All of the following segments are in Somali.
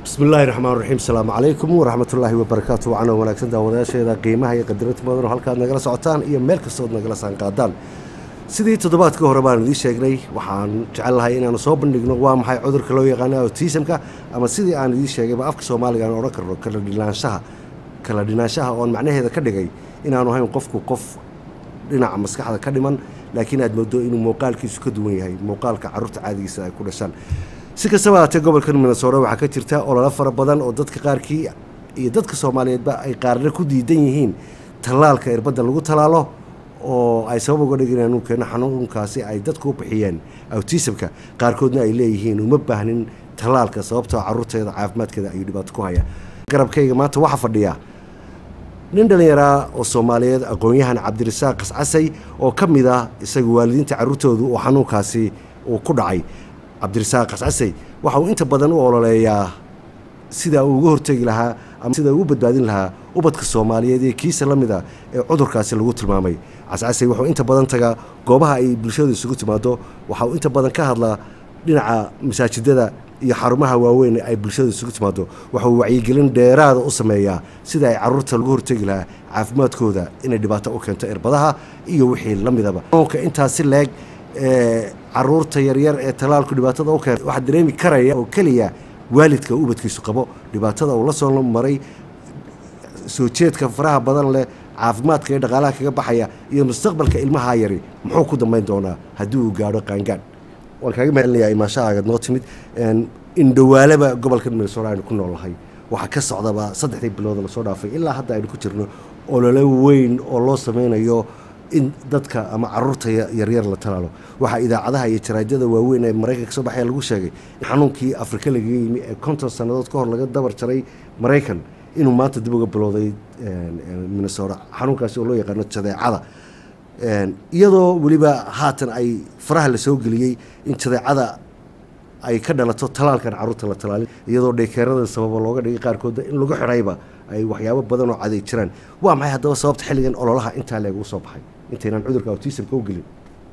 bismi illaahi raxmaan raxiim asalaamu calaykum waraxmatullaahi wabarakaatu wacana wanaagsan daawadayaasheeda qiimaha iyo qadarinta mudan oo halkaad nagala socotaan iyo meel kastood nagala saanqaadaan sidii toddobaadka hore baan idiin sheegnay waxaan jecel lahay inaanu soo bandhigno waa maxay cudurka loo yaqaano autismka ama sidii aan idiin sheegayba afka soomaaliga aan odhan karno kala dhinaanshaha kala dhinaanshaha oon macnaheeda ka dhigay inaanu ahayn qofku qof dhinaca maskaxda ka dhiman laakiin aad moodo inuu muuqaalkiisu ka duwan yahay muuqaalka carruurta caadigiisa ay ku dhashaan si kastaba haatee gobolkan minnesota waxaa ka jirta ololo fara badan oo dadka qaarkii iyo dadka soomaaliyeedba ay qaarna ku diidan yihiin tallaalka irbadda lagu tallaalo oo ay sabab uga dhigin inuu keeno xanuunkaasi ay dadku u bixiyeen autismka qaarkoodna ay leeyihiin uma baahnin tallaalka sababtoo carruurteeda caafimaadkeeda ayuu dhibaato ku haya garabkayga maanta waxaa fadhiya nin dhallinyaraa oo soomaaliyeed aqoon-yahan cabdirasaaq qascasay oo ka mid ah isaga waalidiinta carruurtoodu oo xanuunkaasi uu ku dhacay cabdirasaaq qascasay waxa uu inta badan u ololeeyaa sida uu uga hortegi lahaa ama sida uu u badbaadin lahaa ubadka soomaaliyeed ee kiisa la mida ee cudurkaasi lagu tilmaamay cascasay wuxuu inta badan tagaa goobaha ay bulshadu isugu timaado waxa uu inta badan ka hadlaa dhinaca masaajidada iyo xarumaha waaweyn ay bulshadu isugu timaado waxauu wacyigelin dheeraada u sameeyaa sida ay carruurta lagu hortegi lahaa caafimaadkooda inay dhibaato u keento irbadaha iyo wixii la midaba xanuunka intaasi leeg ee caruurta yaryar ee tallaalku dhibaatada u keenta waxaa dareemi karaya oo keliya waalidka ubadkiisu qabo dhibaatada uu la soo maray soo jeedka faraha badan leh caafimaadka iyo dhaqaalaha kaga baxaya iyo mustaqbalka ilmaha yari muxuu ku dambayn doonaa haddii uu gaadho qaangaan waan kaaga mahadcelinayaa imaashahaaga noo timid indhawaalaba gobolka minnesota aynu ku noolnahay waxaa ka socdaba saddexdii bilooda lasoo dhaafay ilaa hadda aynu ku jirno olole weyn oo loo sameynayo in dadka ama caruurta yaryar la talaalo waxaa idaacadaha iyo jaraajada waaweyn ee maraykanka soo baxaya lagu sheegay in xanuunkii afrika lagaga yimi ee konton sannadood ka hor laga dabar jaray maraykan inuu maanta dib uga bilowday minnesota xanuunkaasi oo loo yaqaano jadeecada iyadoo weliba haatan ay faraha la soo geliyey in jadeecada ay ka dhalato talaalkan carruurta la talaalin iyadoo dheekeerada sababa looga dhigay qaarkooda in lagu xidhayba ay waxyaabo badan oo caday jiraan waa maxay haddaba sababta xilligan ololaha intaa leegu soo baxay intaynaan cudurka autismka u gelin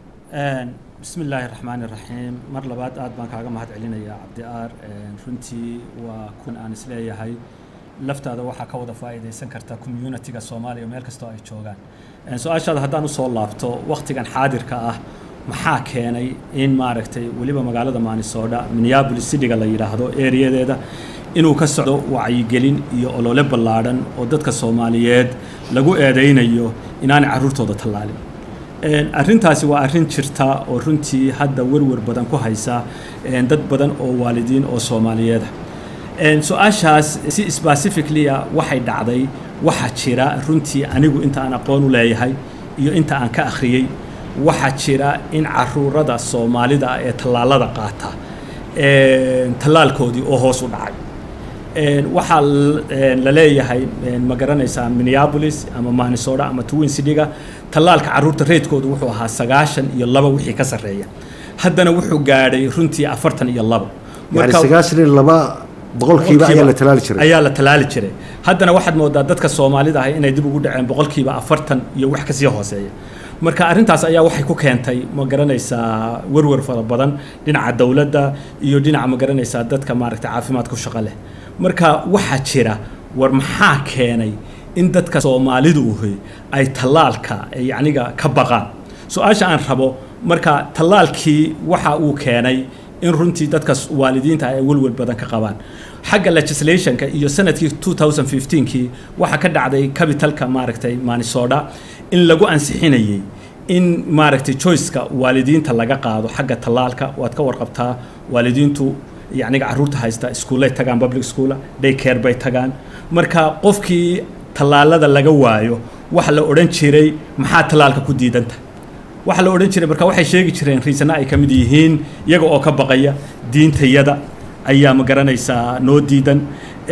bismi illaahi raxmaani raxiim mar labaad aad baan kaaga mahad celinayaa cabdi aar runtii waa kun aan isleeyahay laftaada waxaa ka wada faa'iidaysan karta communitiga soomaaliya meel kastoo ay joogaan su-aashaada haddaan usoo laabto wakhtigan xaadirka ah maxaa keenay in maaragtay weliba magaalada maanisoodha minneabolis cityga la yidhaahdo ereyadeeda inuu ka socdo wacyigelin iyo olole ballaadhan oo dadka soomaaliyeed lagu eedaynayo inaanay carruurtooda tallaalin arrintaasi waa arrin jirta oo runtii hadda werwer badan ku haysa dad badan oo waalidiin oo soomaaliyeeda su-aashaas si specificalya waxay dhacday waxaa jira runtii anigu inta aan aqoon u leeyahay iyo inta aan ka akhriyey waxaa jira in caruurada soomaalida ah ee tallaalada qaata tallaalkoodii oo hoos u dhacay waxaa la leeyahay ma garanaysaa minneabolis ama manisota ama twin cityga tallaalka carruurta reydkoodu wuxuu ahaa sagaashan iyo laba wixii ka sarreeya haddana wuxuu gaadhay runtii afartan iyo laba sagaashan iyo laba boqolkiiba ayaa la talaali jiray ayaa la talaali jiray haddana waxaad moodaa dadka soomaalida ah inay dib ugu dhaceen boqolkiiba afartan iyo wax kasii hooseeya marka arrintaas ayaa waxay ku keentay ma garanaysaa werwer fara badan dhinaca dowladda iyo dhinaca ma garanaysaa dadka maaragtay caafimaadku shaqo leh marka waxaa jira war maxaa keenay in dadka soomaalidu uhi ay tallaalka yacniga ka baqaan su-aasha aan rabo marka tallaalkii waxa uu keenay in runtii dadka waalidiinta ay welwel badan ka qabaan xagga legislationka iyo sanadkii 2015kii waxaa ka dhacday capitalka maaragtay manisota in lagu ansixinayay in maaragtay choiceka waalidiinta laga qaado xagga tallaalka waad ka warqabtaa waalidiintu yacniga carruurta haysta iskuullay tagaan public schoola day care bay tagaan marka qofkii tallaalada laga waayo waxa la odhan jiray maxaa tallaalka ku diidanta waxaa la odhan jiray marka waxay sheegi jireen riisana ay ka mid yihiin iyaga oo ka baqaya diintayada ayaa ma garanaysaa noo diidan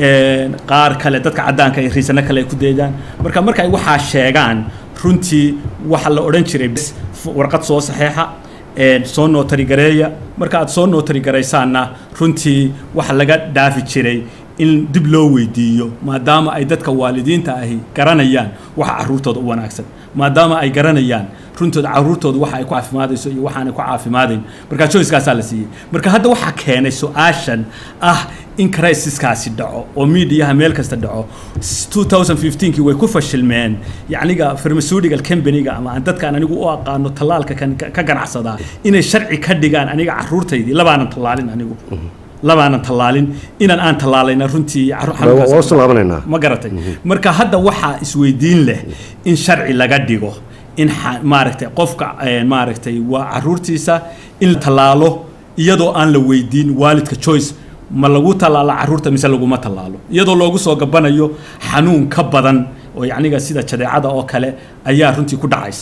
qaar kale dadka caddaanka ay riisano kale ay ku deedaan marka marka ay waxaa sheegaan runtii waxa la odhan jiray warqad soo saxeexa soo nootari gareeya marka aad soo nootari garaysaanna runtii waxa laga dhaafi jiray in dib loo weydiiyo maadaama ay dadka waalidiinta ahi garanayaan waxa carruurtooda u wanaagsan maadaama ay garanayaan runtooda caruurtooda waxa ay ku caafimaadayso iyo waxaanay ku caafimaadayn marka choicekaasaa la siiyey marka hadda waxaa keenay su-aashan ah in crisiskaasi dhaco oo miidiyaha meel kasta dhaco 2015kii way ku fashilmeen yacniga pharmaceutical companyga ama aan dadkaan anigu u aqaano tallaalka kan ka ganacsadaa inay sharci ka dhigaan aniga caruurtaydii labaanan tallaalin anigu labaanan tallaalin inaan aan tallaalayna runtii waa soo laabanaynaa ma garatay marka hadda waxaa isweydiin leh in sharci laga dhigo in maaragtay qofka maaragtay waa caruurtiisa in la tallaalo iyadoo aan la weydiin waalidka choice ma lagu tallaalo caruurta mise laguma tallaalo iyadoo loogu soo gabanayo xanuun ka badan oo yacniga sida jadeecada oo kale ayaa runtii ku dhacaysa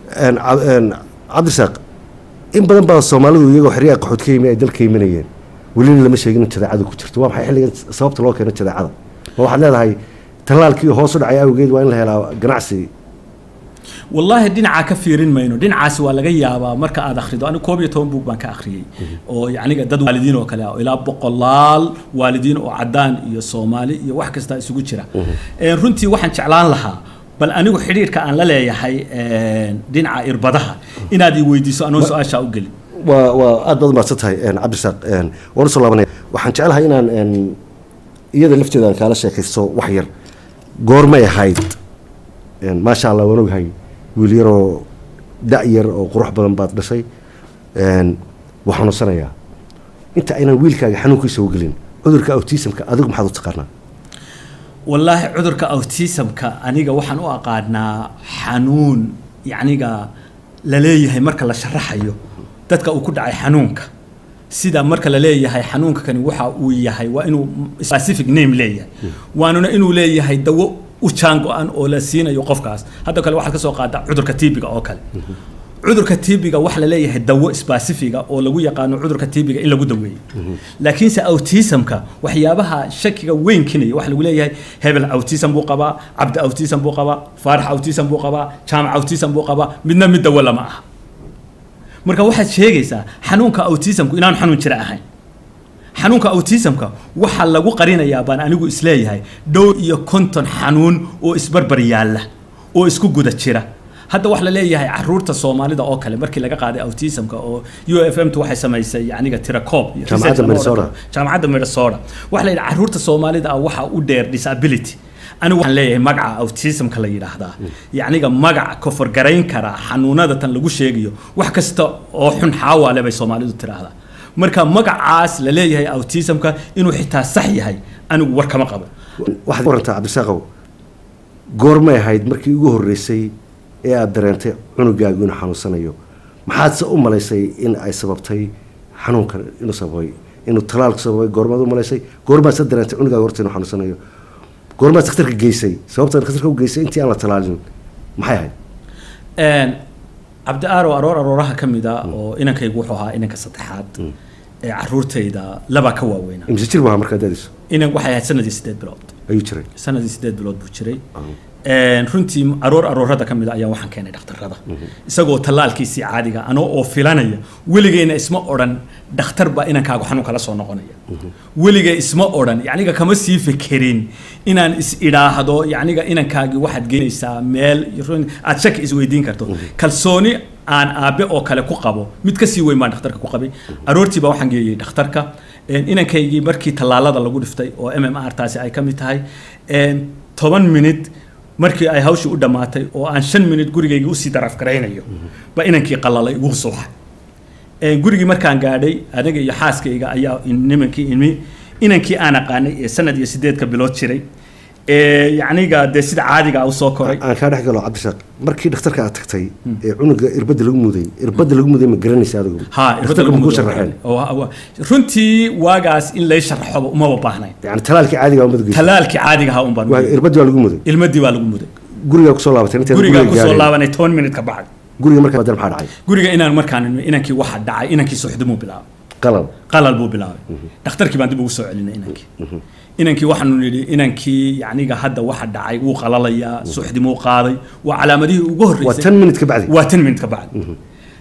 cabdisaaq in badan baa soomaalidu iyagoo xeryaha qaxood ka yimi ay dalka imanayeen welina lama sheegin in jadeecadu ku jirto waa maxay xilligan sababta loo keeno jadeecada ma waxaad leedahay tallaalkii hoos u dhacay awgeed waa in la helaa ganacsi wallaahi dhinacaa ka fiirin mayno dhinacaasi waa laga yaabaa marka aad akhrido anigu koob iyo toban buug baan ka akhriyey oo yacniga dad waalidiin oo kale ah oo ilaa boqolaal waalidiin oo caddaan iyo soomaali iyo wax kasta isugu jira runtii waxaan jeclaan lahaa bal anigu xidhiirka aan la leeyahay dhinaca irbadaha inaad i weydiiso anoo su-aashaa u gelin waa waa aad baad umahadsan tahay cabdisaaq waan usoo laabanaya waxaan jeclahay inaan iyada lafteeda aan kaala sheekaysto wax yar goormay ahayd maasha allah waan ogahay wiil yaroo da' yar oo qurux badan baad dhashay waa xanuunsanayaa inta aynan wiilkaaga xanuunkiisa u gelin cudurka autismka adigu maxaad u taqaanaa wallaahi cudurka autismka aniga waxaan u aqaanaa xanuun yacniga la leeyahay marka la sharaxayo dadka uu ku dhacay xanuunka sida marka la leeyahay xanuunka kani waxa uu yahay waa inuu specific name leeyahay waanuna inuu leeyahay dawo u jaango-an oo la siinayo qofkaas hadda kale waxaad ka soo qaada cudurka tibiga oo kale cudurka tibiga waxa la leeyahay dawo specifiga oo lagu yaqaano cudurka tibiga in lagu daweeyo laakiinse autismka waxyaabaha shakiga weyn kinaya waxa lagu leeyahay hebel autism buu qabaa cabdi autism buu qabaa faarax autism buu qabaa jaamac autism buu qabaa midna mid dawo lama aha marka waxaad sheegaysaa xanuunka autismku inaanu xanuun jira ahayn xanuunka autismka waxaa lagu qarinayaa baan anigu isleeyahay dhowr iyo konton xanuun oo isbarbar yaalla oo isku guda jira hadda waxa la leeyahay caruurta soomaalida oo kale markii laga qaaday autismka oo u f m tu waxay samaysay yacniga tirakoob jaamacadda minnesota jaamacadda minnesota waxa la yidhi caruurta soomaalida ah waxaa u dheer disability anigu waxaan leeyahay magaca autismka la yidhaahdaa yacniga magac koforgarayn karaa xanuunada tan lagu sheegayo wax kasta oo xun xaawaale bay soomaalidu tiraahdaa marka magacaas la leeyahay autismka inuu xitaa sax yahay anigu war kama qabo waxaad warantaa cabdisaaqow goormay ahayd markii ugu horreysay ee aada dareentay cunugaagu inuu xanuunsanayo maxaadse u malaysay in ay sababtay xanuunkan inuu sababay inuu talaalku sababay goormaad u malaysay goormaad se dareentay cunugaaga horta inuu xanuunsanayo goormaad dhakhtarka geysay sababta dhakhtarka u geysay intii aan la talaalin maxay ahayd cabdi aaro aroor arooraha ka mid a oo inankaygu wuxuu ahaa inanka saddexaad ee caruurtayda labaa ka waaweynaa imse jir maaha markaa daadiso inan waxay ahayd sanadii sideed bilood ayuu jiray sanadii sideed bilood buu jiray runtii aroor aroorada ka mid a ayaan waxaan keenay dhakhtarada isagoo tallaalkiisii caadiga anoo oo filanaya weligeyna isma odhan dhakhtar baa inankaagu xanuun kala soo noqonaya weligay isma odhan yacniga kama sii fekerin inaan is idhaahdo yacniga inankaagii waxaad geynaysaa meel aad shaki isweydiin karto kalsooni aan aabe oo kale ku qabo mid kasii weyn baan dhakhtarka ku qabay aroortii baa waxaan geeyey dhakhtarka inankaygii markii tallaalada lagu dhiftay oo m m r taasi ay ka mid tahay toban minute markii ay hawshii u dhammaatay oo aan shan minute gurigaygii usii daraf garaynayo ba inankii qalalay wuu suuxay gurigii markaan gaadhay aniga iyo xaaskayga ayaa nimankii imi inankii aan aqaanay ee sanad iyo sideedka bilood jiray yacniga dee sida caadiga usoo koray aan kaa dhex galo cabdishaaq markii dhakhtarka aad tagtay ee cunuga irbadda lagu muday irbadda lagu muday ma garanaysa adigu ha dhakhtarka ma kuu sharaxeen runtii waagaas in lay sharaxoba umaba baahnayn yani talaalkii caadiga umad geysa talaalkii caadiga ahaa un baan u geeyey. irbaddi waa lagu muday ilmadii baa lagu muday gurigaa kusoo laabatay intaad gurigaa guriga kusoo gaadhay. laabanay toban minute ka bacdi guriga markaa badan maxaa dhacay guriga inaan markaan ilmi inankii waxa dhacay inankii suxdimuu bilaabay qalal qalal buu bilaabay dhakhtarkii baan dib ugu soo celinay inankii inankii waxaanu nidhi inankii yacniga hadda waxa dhacay wuu qalalayaa suxdimuu qaaday waa calaamadihii ugu waa horreysay tan minute ka bacdi waa tan minute ka bacdi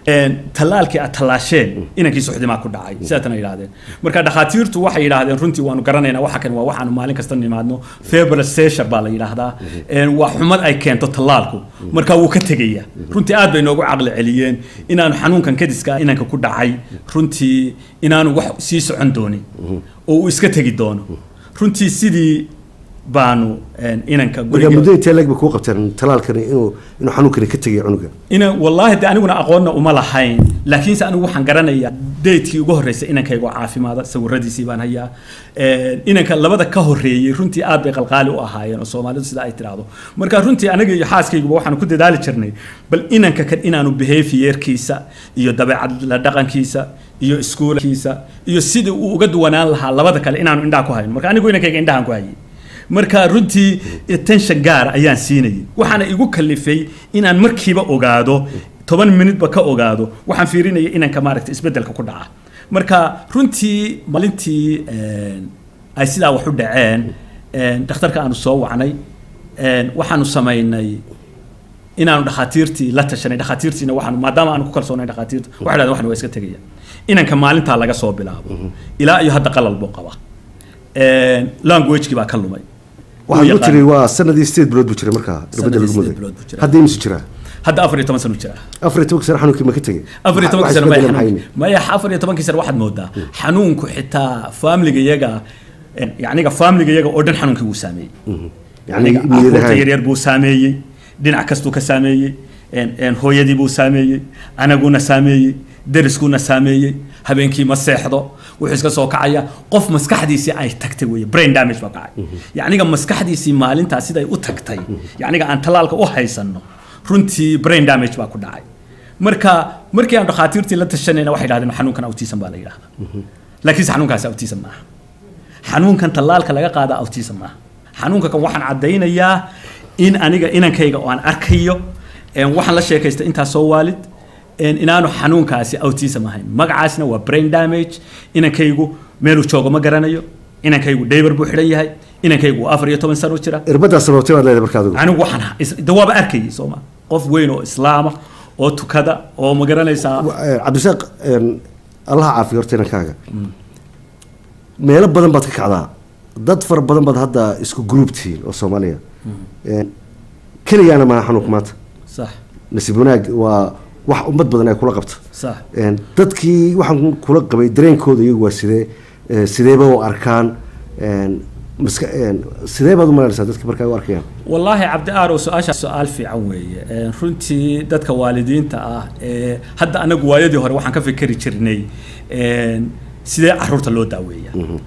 tallaalkii aad tallaasheen inankii suxdimaa ku dhacay sidaatana yidhahdeen marka dhakhaatiirtu waxay yidhaahdeen runtii waanu garanaynaa waxa kan waa waxaanu maalin kasta nimaadno febral sesure baa la yidhaahdaa waa xumad ay keento tallaalku marka wuu ka tegaya runtii aad bay noogu caqli celiyeen inaanu xanuunkan kadiska inanka ku dhacay runtii inaanu wax sii socon doonin oo uu iska tegi doono runtii sidii baanu inanka marka muddo intee leeg ba kuu qabteen talaalkani inuu inuu xanuunkani ka tegay cunuga ina wallaahi de aniguna aqoonna uma lahayn laakiinse anigu waxaan garanayaa daydkii ugu horreysay inankayga oo caafimaada sawiradiisii baan hayaa inanka labada ka horreeyey runtii aad bay qalqaali u ahaayeen oo soomaalidu sida ay tiraahdo marka runtii aniga iyo xaaskayguba waxaanu ku dadaali jirnay bal inanka kan inaanu behaviorkiisa iyo dabeecad la dhaqankiisa iyo iskuulkiisa iyo sidii uu uga duwanaan lahaa labada kale inaanu indhaha ku hayno marka anigu inankayga indhahan ku hayay marka runtii attention gaar ayaan siinayay waxaana igu kalifay inaan markiiba ogaado toban minutba ka ogaado waxaan fiirinaya inanka maaragta isbeddelka ku dhaca marka runtii maalintii ay sidaa wax u dhaceen dhakhtarka aanu soo wacnay waxaanu samaynay inaanu dhakhaatiirtii la tashanay dhakhaatiirtiina waxaanu maadaama aanu ku kalsoonay dhakhaatiirta waxay dhahdeen waxan waa iska tegaya inanka maalintaa laga soo bilaabo ilaa iyo hadda qalal buu qaba languagekii baa ka lumay waxaa lagu jiray waa sanadii sideed bilood buu jiray markaa irbadda lagu muday hadda imisu jiraa hadda afar iyo toban sano jira afar iyo tobankii sano xanuunkii ma ka tegay afar iyo tobankii sano maya xanuun maya afar iyo tobankii sano waxaad moodaa xanuunku xitaa faamiliga iyaga yacniga faamiliga iyaga oo dhan xanuunkii wuu saameeyey yacniga carruurta yaryar buu saameeyey dhinac kastuu ka saameeyey hooyadii buu saameeyey anaguna saameeyey deriskuna saameeyey habeenkii ma seexdo wuxuu iska soo kacaya qof maskaxdiisii ay tagtay wey brain damage baa kacay yacniga maskaxdiisii maalintaa siday u tagtay yacniga aan tallaalka u haysanno runtii brain damage baa ku dhacay marka markii aan dhakhaatiirtii la tashanayna waxay dhahdeen xanuunkan autism baa la yidhahdaa laakiinse xanuunkaasi autism maaha xanuunkan tallaalka laga qaada autism maaha xanuunka kan waxaan caddaynayaa in aniga inankayga oo aan arkayo waxaan la sheekaystay intaas soo waalid inaanu xanuunkaasi autism ahayn magacaasna waa brain damage inankaygu meeluu joogo ma garanayo inankaygu daybar buu xidhan yahay inankaygu afar iyo toban sano jira irbaddaa sababtay baad leedahay marka adigu anigu waxaan de waaba arkayay sooma qof weyn oo islaama oo tukada oo ma garanaysaa cabdisaaq allaha caafiyo horta inankaaga meelo badan baad ka kacdaa dad fara badan baad hadda isku group tihiin oo soomaaliya keligaana maaha xanuunka maanta sax nasiib wanaag waa wax ummad badan ay kula qabto sax dadkii waxaan kula qabay dareenkooda iyagu waa sidee sideeba u arkaan maska sidee baad u malaynaysaa dadka markaa u arkayaan wallaahi cabdi aarow su-aasha su-aal fiican weeye runtii dadka waalidiinta ah ee hadda anagu waayadii hore waxaan ka fikeri jirnay sidee caruurta loo daaweeya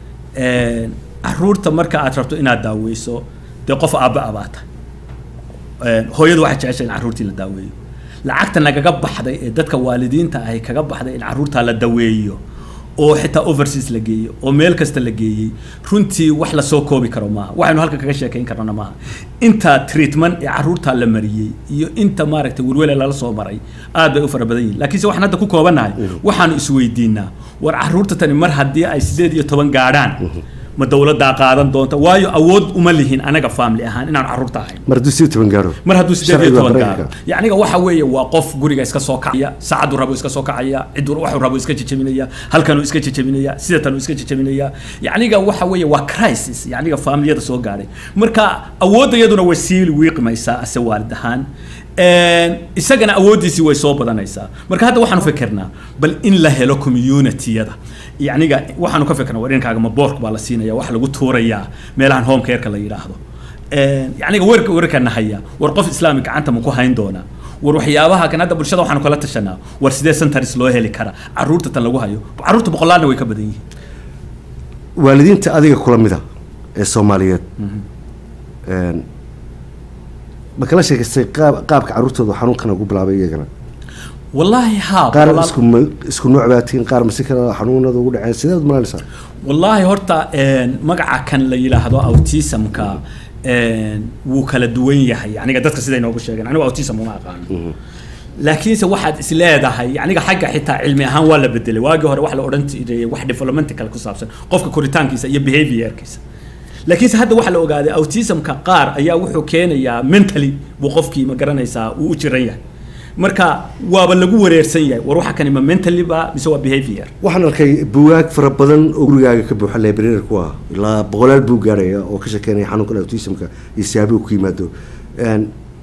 caruurta marka aad rabto inaad daaweyso dee qof aabba abaata hooyadu waxay jeceshay in caruurtii la daaweeyo lacagta nagaga baxday ee dadka waalidiinta ahi kaga baxday in caruurtaa la daweeyo oo xitaa overseas la geeyo oo meel kasta la geeyey runtii wax lasoo koobi karo maaha waxaynu halka kaga sheekayn karnana maaha inta treatment ee caruurtaa la mariyey iyo inta maaragtay welwele lala soo maray aad bay u fara badan yihin lakiinse waxaan hadda ku koobannahay waxaanu isweydiinaa war caruurta tani mar haddii ay sideed iyo toban gaadhaan ma dowladdaa qaadan doonta waayo awood uma lihin anaga family ahaan inaan caruurta ahayn mar hadduu sideed toban gaaro mar hadduu sideed iyo toban gaaro yacniga waxa weeye waa qof guriga iska soo kacaya saacaduu rabo iska soo kacaya cidduu waxuu rabo iska jejebinaya halkanuu iska jejebinaya sidatanuu iska jejebinaya yacniga waxa weeye waa crisis yacniga familiyada soo gaadhay marka awoodda iyaduna way sii wiiqmaysaa ase waalid ahaan isagana awooddiisii way soo badanaysaa marka hadda waxaanu fikirnaa bal in la helo communitiyada yacniga waxaanu ka fikirnaa war inankaaga ma boork baa la siinaya wax lagu tuurayaa meelahan home careka la yidhaahdo yacniga werka werkana haya war qof islaami gacanta ma ku hayn doonaa war waxyaabaha kan hadda bulshada waxaanu kala tashanaa war sidee centers loo heli kara caruurta tan lagu hayo caruurta boqolaalna way ka badan yihiin waalidiinta adiga kula mida ee soomaaliyeed ma kala sheekaystay qaab qaabka caruurtooda xanuunkan ugu bilaabay iyagana wallaahi haa qaar isku isku nooc baa tihiin qaar masi kale xanuunada ugu dhaceen sideed malaynaysaa wallaahi horta magaca kan la yidhaahdo autismka wuu kala duwan yahay aniga dadka siday noogu sheegeen anigu autism uma aqaano laakiinse waxaad is leedahay yaniga xagga xitaa cilmi ahaan waa la bedelay waagii hore wax la odhan jiray wax developmental ku saabsan qofka koritaankiisa iyo behaviorkiisa laakiinse hadda waxaa la ogaaday autismka qaar ayaa wuxuu keenayaa mentally buu qofkii ma garanaysaa uu u jiran yahay marka waaba lagu wareersan yahay war waxa kani ma mentally ba mise waa behavior waxaan arkay buwaag fara badan oo gurigaaga ka buuxa library ku ah ilaa boqolaal buu gaaraya oo ka sheekeynaya xanuunkan autismka iyo siyaabuhu ku yimaado Een,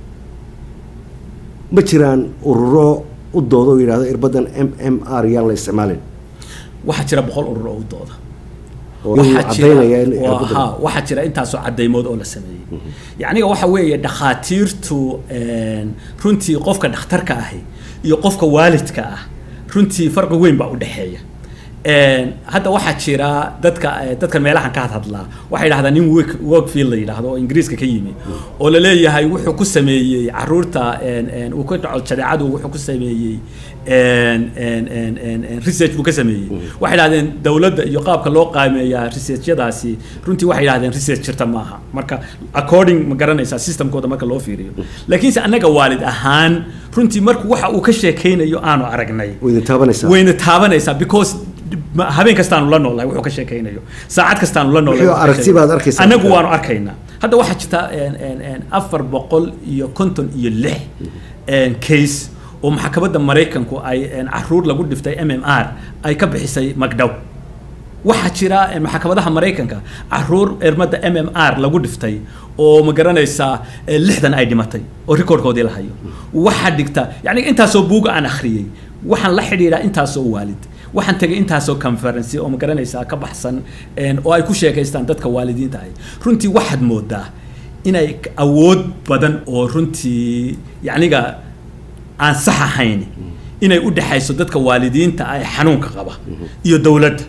ma jiraan ururo u dooda oo yidhahdo irbadan m m r yaan la isticmaalin waxaa jira boqol urur oo u dooda oo iyagu waxaa caddaynaya in jira waa- irbaddan- haa, waxaa jira intaasoo cadaymood oo la sameeyey yacniga waxa weeye dhakhaatiirtu een, runtii qofka dhakhtarka ahi iyo qofka waalidka ah runtii farqi weyn baa u dhexeeya Een, hadda waxaa jira dadka eh, dadkan meelahan ka hadhadlaa waxay yidhahdaan nin work workfield la yidhaahdo oo ingiriiska ka yimi oo la leeyahay wuxuu ku sameeyey caruurta een, een, uu ka dhaco jadeecadu wuxuu ku sameeyey een, een, een, een, een, research buu ka sameeyey waxay yidhahdeen dowladda iyo qaabka loo qaameeyaa researchyadaasi runtii waxay yidhahdeen research jirta maaha marka according ma garanaysaa systemkooda marka loo fiiriyo laakiinse annaga waalid ahaan runtii marku waxa uu ka sheekaynayo aanu aragnay way idin taabanaysaa wayna taabanaysaa because ma- habeen kastaanu la noolnahay wuxuu ka sheekaynayo saacad kastaanu la noolnahay Wixii wuxuu ka aragti sheekaynayo. baad arkaysaa. anagu waanu arkaynaa hadda waxaa jirta een, een, een, afar boqol iyo konton iyo lix een, case oo maxkamadda maraykanku ay een, caruur lagu dhiftay m m r ay ka bixisay magdhow waxaa jira eh, maxkamadaha maraykanka caruur ermada m m r lagu dhiftay oo ma garanaysaa eh, lixdan ay dhimatay oo rikoorkoodii la hayo waxaa dhigta yani intaasoo buuga aan akhriyey waxaan la xidhiidhaa intaasoo waalid waxaan tegay intaasoo conference oo ma garanaysaa ka baxsan een, oo ay ku sheekaystaan dadka waalidiinta ahi runtii waxaad moodaa inay k- awood badan oo runtii yacniga aan sax ahayn inay u dhexayso dadka waalidiinta ah ee xanuunka qaba iyo dowladda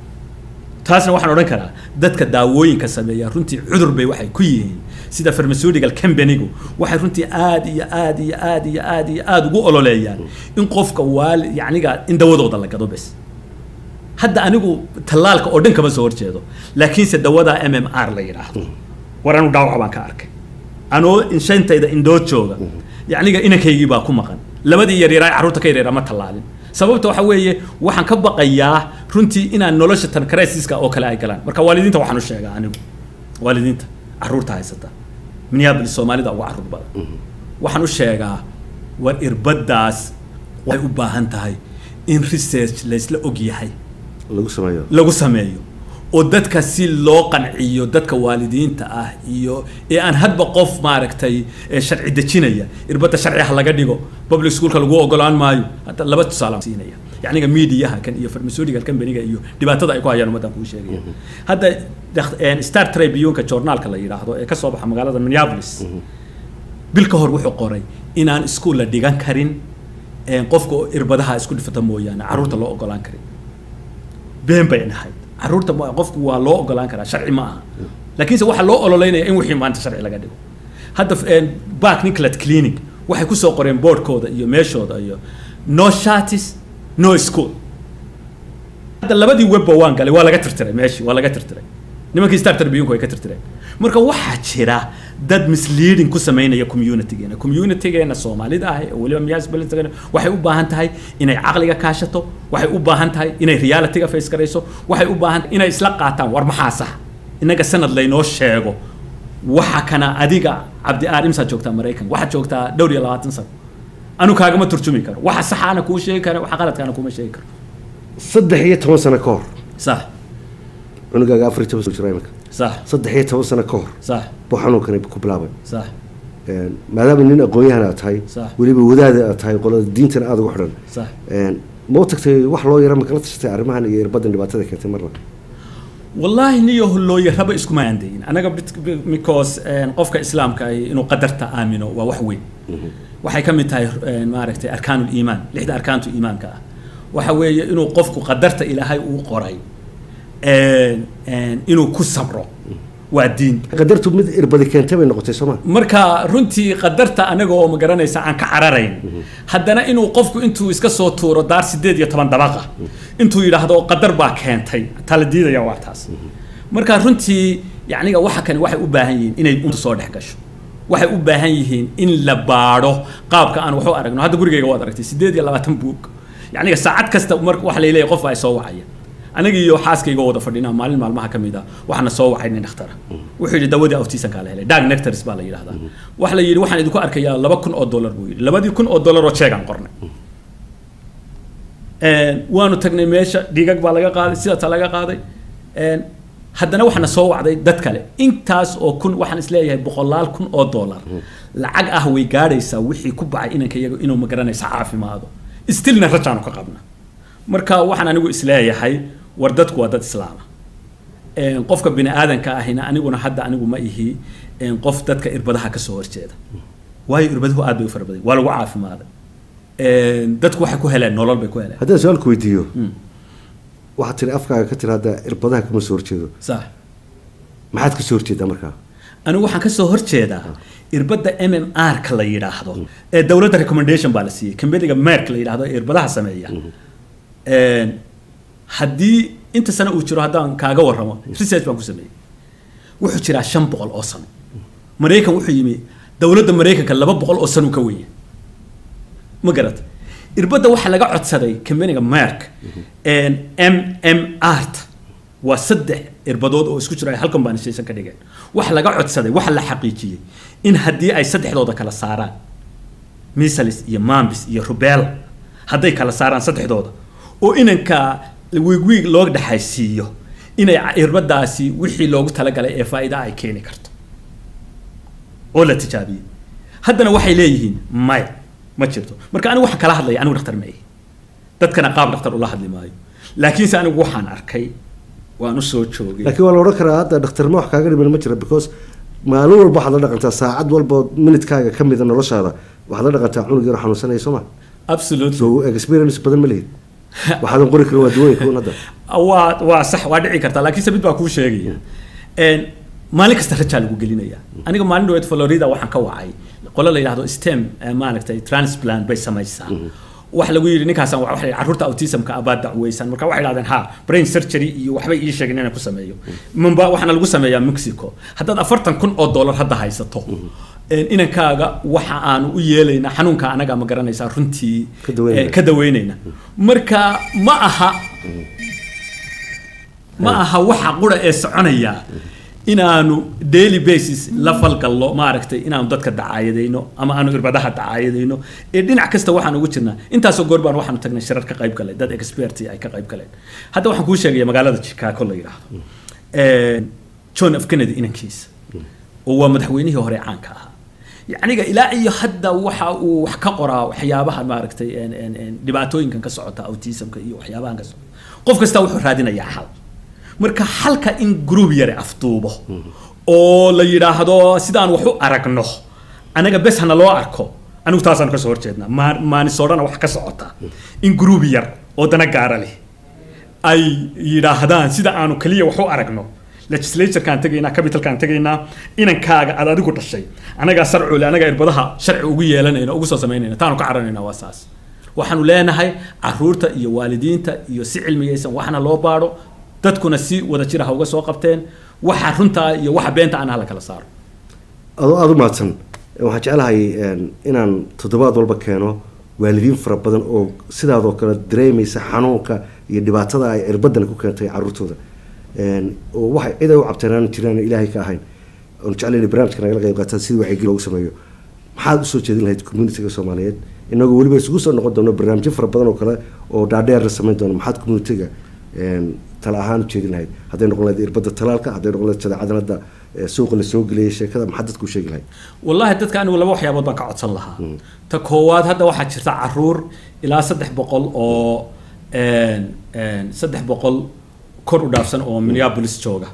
taasna waxaan odhan karaa dadka daawooyinka sameeya runtii cudur bay waxay ku yihiin sida pharmaceutical companygu waxay runtii aad iyo aad iyo aad iyo aad iyo aad ugu ololeeyaan in qofka waali yacniga in dawadooda la gado bes hadda anigu tallaalka oo dhan kama soo horjeedo laakiinse dawada m m r la yidhaahdo war anu dhaawac baan ka arkay anoo inshantayda indoo jooga yacniga inankaygii baa ku maqan labadii yaryaraa ee carruurta ka yaryaraa ma tallaalin sababta waxa weeye waxaan ka baqayaa runtii inaan nolosha tan crisis-ka oo kale ay galaan marka waalidiinta waxaan u sheegaa anigu waalidiinta carruurta haysata minneapolis soomaalida uga carruur badan waxaan u sheegaa war irbaddaas waxay u baahan tahay in research laysla og yahay lagu sameeyo lagu sameeyo oo dadka si loo qanciyo dadka waalidiinta ah iyo ee aan hadba qof maaragtay ee sharci dejinaya irbadda sharci ha laga dhigo public schoolka lagu ogolaan maayo hadda laba tusaale aan siinaya yacniga mediaha kan iyo pharmaceutical companyga iyo dhibaatada ay ku hayaan ummaddan kuu sheegaya hadda dak- een, star tribune-ka journaalka la yidhaahdo ee ka soo baxa magaalada minneapolis bil ka hor wuxuu qoray inaan iskuul la dhigan karin een, qofka oo irbadaha isku dhifata mooyaane carruurta loo ogolaan karin been bay nahayd carruurta ma- qofku waa loo ogolaan karaa sharci ma aha laakiinse waxaa loo ololeynaya in wixii maanta sharci laga dhigo hadda een, bark nicolet clinic waxay kusoo qoreen boardkooda iyo meeshooda iyo no shatis no school hadda labadii webba waan galay waa laga tirtiray meeshii waa laga tirtiray nimankii star tribune way ka tirtireen marka waxaa jira dad misleading ku samaynaya communitygeena communitygeena soomaalida ah oo weliba municipalitygeena waxay u baahan tahay inay caqliga kaashato waxay u baahan tahay inay realityga face garayso waxay u baahan inay isla qaataan war maxaa sax innaga sanad laynoo sheego waxa kana adiga cabdi aar imsaad joogtaa maraykan waxaad joogtaa dhowr iyo labaatan sano anu kaagama turjumi karo waxa saxaana kuu sheegi kara waxa qaladkaana kuma sheegi karo saddex iyo toban sano ka hor sax cunugaaga afar iyo toban sano jira imika sax saddex iyo toban sano ka hor sax buu xanuunkani ku bilaabay sax Een, maadaama nin aqoon-yahan aad tahay Sax. weliba wadaada aad tahay qolada diintana aada ugu xidhan sax Een, ma u tagtay wax loo yara ma kala tashatay arrimahan iyo irbadan dhibaatada keentay marna wallaahi niyo hollooye raba iskuma aandayin anaga bit- bi- because een, qofka islaamka ay inuu qadarta aamino waa wax weyn waxay ka mid tahay een, maaragtay arkaanul iimaan lixda arkaantu iimaanka ah waxa weeye inuu qofku qadarta ilaahay uu qoray een, een, inuu ku sabro waa diin qadartu mid irbadi keentay bay noqotay sooma marka runtii qadarta anaga oo ma garanaysa aan ka cararayn haddana inuu qofku intuu iska soo tuuro daar sideed iyo toban dabaqa intuu yidhaahdo qadar baa keentay tala diidaya waa taas marka runtii yacniga waxa kani waxay u baahan yihiin inay unta soo dhex gasho waxay u baahan yihiin in la baadho qaabka aan wax u aragno hadda gurigayga waad aragtay sideed iyo labaatan buug yacniga saacad kasta mar waxa la leeyahay qof ay soo wacaya aniga iyo xaaskayga wada fadhina maalin maalmaha ka mid a waxaana soo wacay nin dhakhtara wuxuu yidhi dawadii autismkaa la helay dag nectars baa la yidhahdaa waxa la yidhi waxaan idinku arkayaa laba kun oo dollar buu yidhi labadii kun oo dollar oo jeegaan qornay waanu tagnay meesha dhigag baa laga qaaday sidaasaa laga qaaday haddana waxaana soo wacday dad kale intaas oo kun waxaan isleeyahay boqolaal kun oo dollar lacag ah way gaadhaysaa wixii ku bacay inanka iyaga inuu magaranaysa caafimaado stilna rajaanu ka qabna marka waxaan anigu isleeyahay war dadku waa dad islaama qofka bini aadanka ahina aniguna hadda anigu ma ihi qof dadka irbadaha kasoo horjeeda waayo irbaduhu aad bay u fara badan waa lagu caafimaaday dadku waxay ku heleen nolol bay ku heleen haddaan su-aal ku weydiiyo waxaad tiri afkaaga ka tiri hadda irbadaha kama soo horjeedo sax maxaad kasoo horjeedaa markaa anigu waxaan kasoo horjeedaa irbadda m m r ka la yidhaahdo ee dowladda recommendation baa la siiyey kambaniga merk la yidhaahdo ee irbadaha sameeya haddii inta sano uu jiro haddaan kaaga warramo research baan ku sameeyey wuxuu jiraa shan boqol oo sano maraykan wuxuu yimi dowladda maraykanka laba boqol oo sano ka wenya ma garat irbadda waxaa laga codsaday kambaniga merk m m art waa saddex irbadood oo isku jiro ay halkan baan shaysan ka dhigeen waxa laga codsaday waxa la xaqiijiyey in haddii ay saddexdooda kala saaraan misalis iyo mambis iyo rubella hadday kala saaraan saddexdooda oo inanka wiigwiig loo dhexaysiiyo inay irbadaasi wixii loogu talagalay ee faa'iida ay keeni karto oo la tijaabiyey haddana waxay leeyihiin maya ma jirto marka anigu waxaan kala hadlaya anigu dhakhtar ma ihi dadkana qaab dhakhtar ula hadli maayo laakiinse anigu waxaan arkay waan usoo joogay laakiin waa la odhan karaa hadda dhakhtarma wax kaaga dhiman ma jira because maalin walba waxaad la dhaqantaa saacad walba minidkaaga ka mida noloshaada waxaad la dhaqantaa cunug yaro xanuunsanaya soo ma absolutely so experience badan ma lihid waxaadan qori karin waa dawooyinka un hadda waa waa sax waa dhici kartaa laakiinse mid baa kuu sheegaya maalin kasta rajaa lagu gelinaya aniga maalin dhaweed florida waxaan ka wacay qolo la yidhahdo stem maaragtay transplant bay samaysaa waxa lagu yidhi ninkaasaan wa waxa carruurta autismka abaa dacweysan marka waxay dhahdeen ha brain surgery iyo waxbay ii sheegeen inaan ku sameeyo mumba waxaana lagu sameeyaa mexico haddaad afartan kun oo dollar hadda haysato inankaaga waxa aanu u yeelaynaa xanuunka anaga ma garanaysaa runtii ka daweynayna marka ma aha ma aha waxa qura ee soconaya inaanu daily basis la falgallo maaragtay inaanu dadka dacaayadayno ama aanu irbadaha dacaayadayno ee dhinac kasta waxaan ugu jirnaa intaasoo goor baan waxaanu tagnay shirar ka qayb galay dad expert ay ka qayb galeen hadda waxaan kuu sheegaya magaalada chicago la yidhaahdo john f kennedy inankiisa oo waa madaxweynihii hore caanka ahaa yacniga ilaa iyo hadda waxa uu wax ka qoraa waxyaabaha maaragtay dhibaatooyinkan ka socota autismka iyo waxyaabahan ka socota qof kasta wuxuu raadinayaa xal marka xalka in group yare afduubo oo la yidhaahdo sidaan wax u aragno anaga bes hana loo arko anigu taasaan kasoo horjeednaa maanisodhana wax ka socota in group yar oo dana gaara leh ay yidhaahdaan sida aanu keliya wax u aragno legislaturekaan tegaynaa capitalkaan tegaynaa inankaaga aad adigu dhashay anagaa sarcule anagaa irbadaha sharci ugu yeelanayna ugu soo samaynayna taanu ka caranayna waa saas waxaanu leenahay caruurta iyo waalidiinta iyo si cilmiyaysan waxna loo baadho dadkuna si wada jira ha uga soo qabteen waxa runtaa iyo waxa beenta aan hala kala saaro adoo aada u mahadsan waxaan jeclahay inaan toddobaad walba keeno waalidiin fara badan oo sidaadoo kale dareemaysa xanuunka iyo dhibaatada ay cirbadan ku keentay caruurtooda oo waxay cid ay u cabteen jiraan ilaahay ka ahayn oon jeclayna barnaamijka nagala qayb qaataan sidii wacyigelin loogu sameeyo maxaad usoo jeedin lahayd communitiga soomaaliyeed inagoo weliba isugu soo noqon doono barnaamijyo fara badan oo kale oo dhaadheer la samayn doono maxaad communitiga tala ahaan u jeedin lahayd hadday noqon lahayd irbadda talaalka hadday noqon lahayd jadeecadan hadda suuqa la soo geliyay sheekada maxaad dadku sheegi lahayd wallahi dadka anigu laba waxyaabood baan ka codsan lahaa ta koowaad hadda waxaa jirta caruur ilaa saddex boqol oo saddex boqol kor u dhaafsan oo minneapolis jooga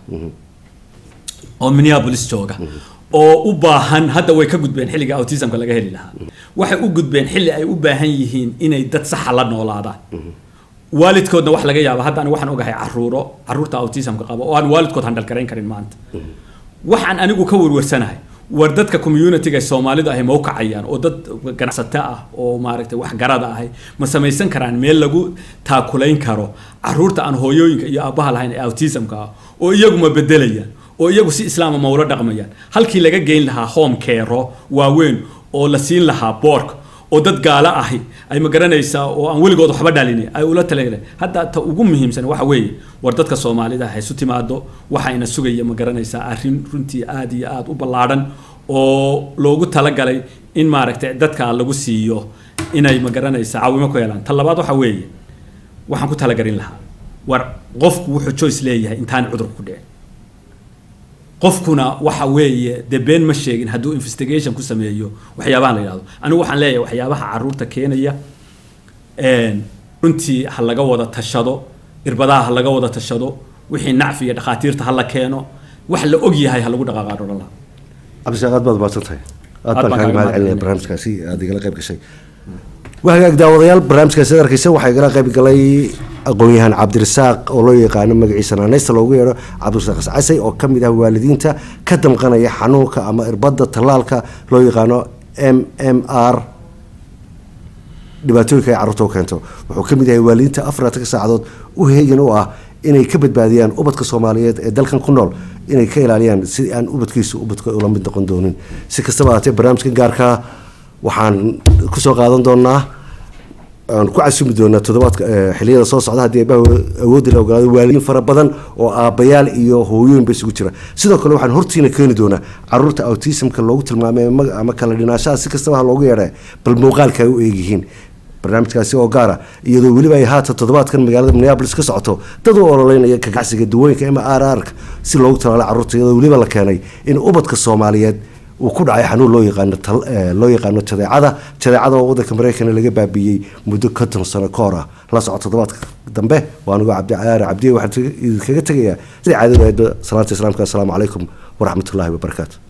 oo minneapolis jooga oo u baahan hadda way ka gudbeen xilliga autismka laga heli lahaa waxay u gudbeen xilli ay u baahan yihiin inay dad saxa la noolaadaan waalidkoodna wax laga yaaba hadda anigu waxaan ogahay caruuro caruurta autismka qaba oo aan waalidkood handal garayn karin maanta waxaan anigu ka werwersanahay war dadka communityga soomaalidu ahay ma u kacayaan oo dad ganacsato ah oo maaragtay wax garada ahay ma samaysan karaan meel lagu taakulayn karo caruurta aan hooyooyinka iyo aabbaha lahayn ee autismka ah oo iyagu ma bedelayaan oo iyagu si islaama ma ula dhaqmayaan halkii laga geyn lahaa home kero waaweyn oo la siin lahaa boorka oo dad gaalo ahi ay ma garanaysaa oo aan weligood waxba dhalini ay ula talagaleen hadda ta ugu muhiimsan waxa weeye war dadka soomaalida ha isu timaado waxayna sugaya ma garanaysaa arrin runtii aad iyo aad u ballaadhan oo loogu talagalay in maaragtay dadka lagu siiyo inay ma garanaysaa caawimo ku helaan ta labaad waxa weeye waxaan ku talagarin lahaa war qofku wuxuu choice leeyahay intaan cudurku ku dhicin qofkuna waxa weeye dee been ma sheegin hadduu investigation ku sameeyo waxyaabahan la yidhahdo anigu waxaan leeyahay waxyaabaha caruurta keenaya runtii ha laga wada tashado irbadaha ha laga wada tashado wixii nacfi iyo dhakhaatiirta ha la keeno wax la og yahay ha lagu dhaqaaqaadho dhan laha cabdishaaq aad baad mahadsan tahay aad Aad baan baan kaaga kaaga mahad celinaya mahadcelinaya. barnaamijkaasi aad igala qayb gashay wahagaag daawadayaal barnaamijkaasi aad arkaysa waxaa igala qayb galay aqoon-yahan cabdirasaaq oo loo yaqaano magaciisa naaneysta loogu yeedho cabdirasaaq iscasay oo ka mid ah waalidiinta ka damqanaya xanuunka ama irbadda tallaalka loo yaqaano m m r dhibaatooyinka ay carruurta u keento wuxuu ka mid yahay waalidiinta afartanka saacadood u heegan u ah inay ka badbaadiyaan ubadka soomaaliyeed ee dalkan ku nool inay ka ilaaliyaan si aan ubadkiisu ubadka ula mid noqon doonin si kastaba haatee barnaamijkan gaarkaa waxaan kusoo qaadan doonaa aan ku casumi doonaa toddobaadka eh, xilliyada soo socda haddii eebbaha awoodda la ogolaado waalidiin fara badan oo aabbayaal iyo hooyooyin ba isugu jira sidoo kale waxaan hortiina keeni doonaa caruurta autismka loogu tilmaamay ama- ama kala dhinaashaha si kastaba ha loogu yeedha bal muuqaalka ay u eegyihiin barnaamijkaasi oo gaara iyadoo weliba ay haatan toddobaadkan magaalada minneapolis ka socoto dad u ololeynaya kagacsiga dawooyinka m r r si loogu talaalo carruurta iyadoo weliba la keenay in ubadka soomaaliyeed uu ku dhacay xanuun loo yaqaano tal- eh, loo yaqaano jadeecada jadeecada oo wadanka mareykanna laga baabiiyey muddo konton sano ka hor ah la soco toddobaadka dambe waa anigoo cabdicayaar cabdiye waxaan idinkaga tegayaa sidai caadadu ahaydba salaanta islaamka assalaamu calaykum waraxmatullaahi wabarakaatu